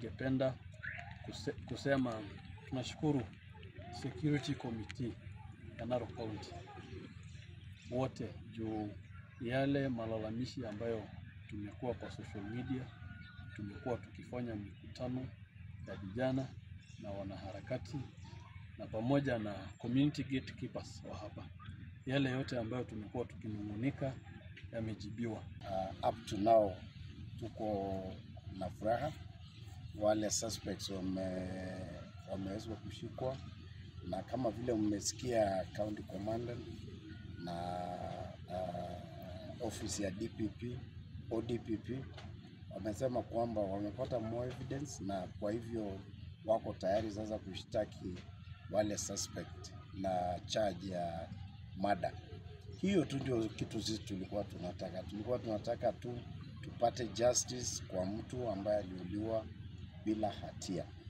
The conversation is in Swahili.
ningependa kuse, kusema tunashukuru security committee ya Narok County wote juu yale malalamishi ambayo tumekuwa kwa social media, tumekuwa tukifanya mikutano ya vijana na wanaharakati na pamoja na community gatekeepers wa hapa, yale yote ambayo tumekuwa tukinung'unika yamejibiwa. Uh, up to now tuko na furaha, wale suspects wame wameweza kushikwa, na kama vile mmesikia county commandant na uh, ofisi ya DPP ODPP wamesema kwamba wamepata more evidence, na kwa hivyo wako tayari sasa kushtaki wale suspect na charge ya murder. Hiyo tu ndio kitu sisi tulikuwa tunataka. Tulikuwa tunataka tu tupate justice kwa mtu ambaye aliuliwa bila hatia.